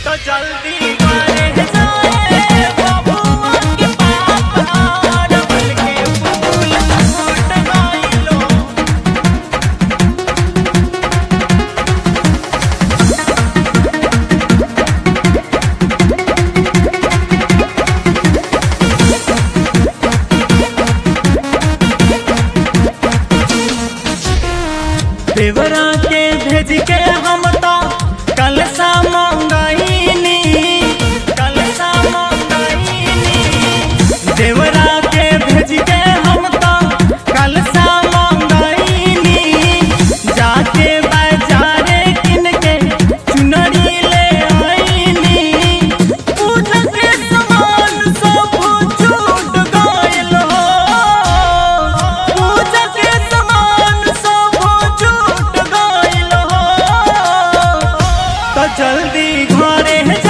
तो जल्दी करे जाए बबुआ के पापा डबल के फूल फूट गइलो देवरा के भेज के हम तो कल सा मंगाईनी कल सा मंगाईनी देवरा के भेज के हम तो कल सा मंगाईनी जाके बाजारे किन के चुनरी ले आईनी पूजा के सामान सब छूट गइल हो पूजा के सामान सब छूट गइल हो तो जल्दी घरे